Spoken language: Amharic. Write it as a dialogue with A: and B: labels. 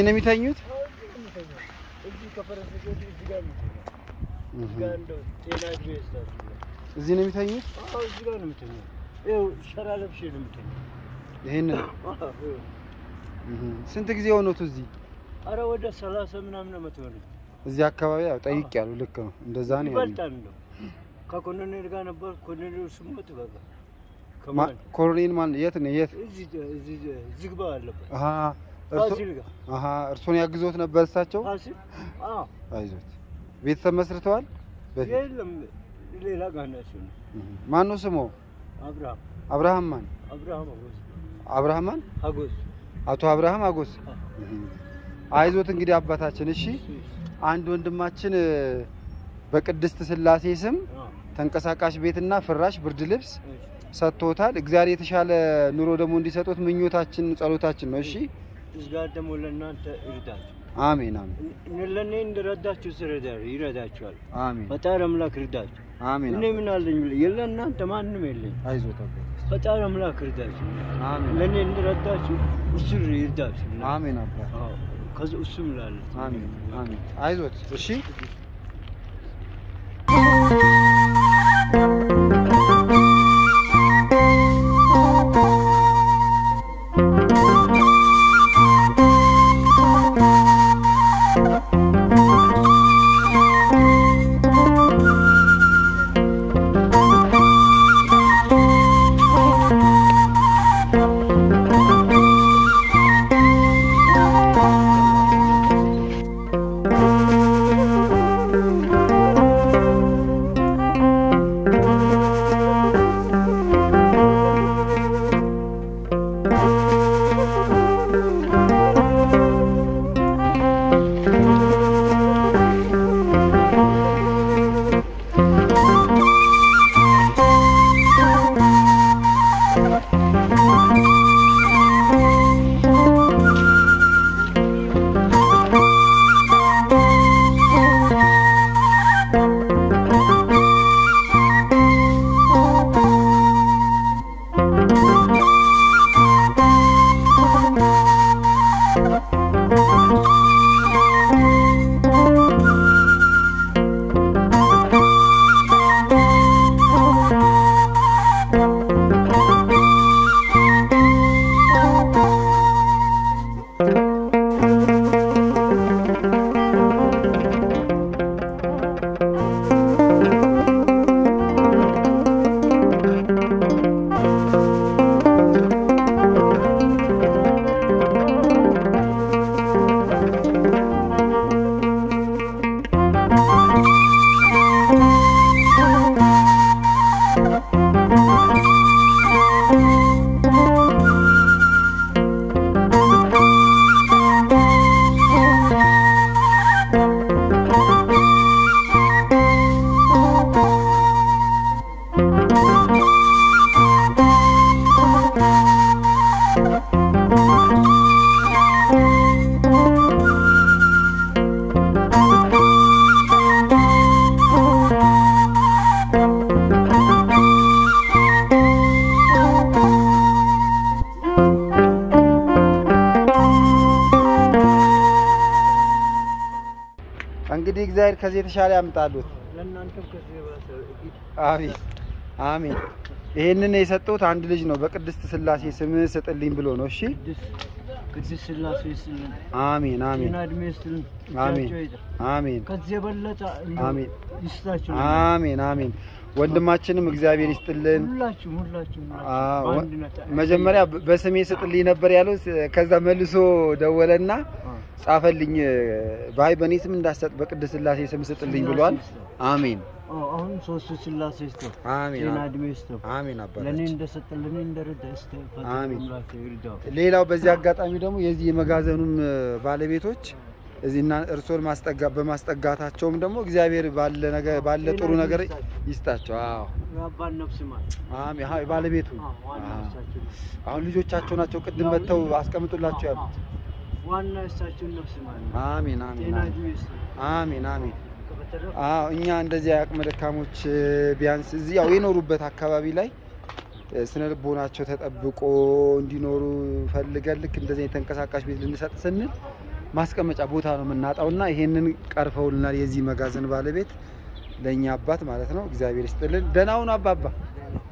A: እዚህ ነው የሚተኙት?
B: እዚህ ከፈረስ ቤት እዚህ ጋር ነው እዚህ ጋር እንደው ጤና እድሜ ይስጣችሁ።
A: እዚህ ነው የሚተኙት?
B: አዎ እዚህ ጋር ነው የምተኛው። ይኸው ሸራ ለብሼ ነው የምተኛው።
A: ይሄንን
B: አዎ፣ ይኸው።
A: እህ። ስንት ጊዜ ሆኖት እዚህ
B: አረ ወደ ሰላሳ ምናምን ዓመት ሆነ።
A: እዚህ አካባቢ ያው ጠይቅ ያሉ ልክ ነው። እንደዛ ነው ያለው።
B: ይበልጣል እንደው ከኮሎኔል ጋር ነበር። ኮሎኔል ስሞት በቃ
A: ማ-
B: ከማን
A: ኮሎኔል ማን የት ነው የት?
B: እዚህ እዚህ ዝግባ አለበት
A: አሃ እርሶ
B: ፋሲል ጋር
A: አሃ እርሶን ያግዞት ነበር እሳቸው?
B: ፋሲል አዎ
A: አይዞት። ቤተሰብ መስርተዋል? በፊት
B: የለም ሌላ ጋር ናቸው ነው
A: እህ። ማን ነው ስሞ?
B: አብርሃም
A: አብርሃም ማን?
B: አብርሃም አጎስ
A: አብርሃም ማን?
B: አጎስ
A: አቶ አብርሃም አጎስ።
B: አዎ።
A: እህ። አይዞት እንግዲህ አባታችን። እሺ አንድ ወንድማችን እ፣ በቅድስት ስላሴ ስም
B: አዎ።
A: ተንቀሳቃሽ ቤትና ፍራሽ ብርድ ልብስ
B: እሺ።
A: ሰጥቶታል። እግዚአብሔር የተሻለ ኑሮ ደግሞ እንዲሰጡት ምኞታችን ጸሎታችን ነው። እሺ
B: እዚህ ጋር ደግሞ ለእናንተ ይርዳችሁ።
A: አሜን አሜን
B: እኔ- ለእኔ እንደረዳችሁ ስረዳ ይረዳችኋል።
A: አሜን
B: ፈጣሪ አምላክ ይርዳችሁ።
A: አሜን
B: እኔ ምን አለኝ ብለህ የለ እናንተ ማንም የለኝ።
A: አይዞት አባት።
B: ፈጣሪ አምላክ ይርዳችሁ።
A: አሜን
B: ለእኔ እንደረዳችሁ እሱ ይርዳችሁ።
A: አሜን አባት
B: አዎ፣ ከዚ እሱም ላለ
A: አሜን አሜን አይዞት እሺ እንግዲህ እግዚአብሔር ከዚህ የተሻለ ያምጣሉት።
B: ለእናንተም ከዚህ የባሰ እግድ
A: አሜን አሜን። ይሄንን የሰጠሁት አንድ ልጅ ነው። በቅድስት ስላሴ ስም ስጥልኝ ብሎ ነው። እሺ
B: ቅድስት ቅድስት ስላሴ ይስጥልን፣
A: አሜን አሜን
B: ጤና እድሜ ይስጥልን፣
A: አሜን
B: እጃቸው ይጥር።
A: አሜን
B: ከዚህ የበለጠ እንደው
A: አሜን
B: ይስጣችሁ።
A: አሜን አሜን። ወንድማችንም እግዚአብሔር ይስጥልን።
B: ሁላችሁም ሁላችሁም
A: አዎ፣
B: በአንድነት
A: መጀመሪያ በ- በስሜ ስጥልኝ ነበር ያለው። ስ- ከዛ መልሶ ደወለና
B: አዎ።
A: ጻፈልኝ። ባይ በእኔ ስም እንዳሰጥ በቅድስት ስላሴ ስም ስጥልኝ ብሏል። አሜን
B: አዎ፣ አሁን ሶስቱ ስላሴ ይስጠው፣
A: አሜን
B: ጤና እድሜ ይስጠው።
A: አሜን
B: ለእኔ
A: አባታችን።
B: እንደሰጠ ለእኔ እንደረዳ ይስጠው። ፈጣሪ
A: አሜን።
B: አምላክ ይርዳው።
A: ሌላው በዚህ አጋጣሚ ደግሞ የዚህ የመጋዘኑም እ፣ ባለቤቶች እዚህና እርሶን ማስጠጋ በማስጠጋታቸውም ደግሞ እግዚአብሔር ባለ ነገር ባለ ጥሩ ነገር ይስጣቸው። አዎ
B: የአባን ነፍስ ማር።
A: አሜን። አዎ ባለቤቱ
B: አዎ፣ ዋና
A: አዎ።
B: እሳቸው ነው።
A: አሁን ልጆቻቸው ናቸው ቅድም መጥተው አስቀምጡላቸው ያሉት።
B: ዋና እሳቸውን ነፍስ ማር ነው።
A: አሜን አሜን
B: ጤና
A: አሜን
B: እድሜ ይስጠው።
A: አሜን አሜን።
B: በተረፈ
A: አዎ እኛ እንደዚህ አቅመ ደካሞች እ፣ ቢያንስ እዚህ ያው የኖሩበት አካባቢ ላይ እ፣ ስነ ልቦናቸው ተጠብቆ እንዲኖሩ ፈልገን ልክ እንደዚህ የተንቀሳቃሽ ቤት ልንሰጥ ስንል ማስቀመጫ ቦታ ነው የምናጣውና ይሄንን ቀርፈውልናል የዚህ መጋዘን ባለቤት ለእኛ አባት ማለት ነው። እግዚአብሔር ይስጥልን። ደህና ሁኑ አባባ።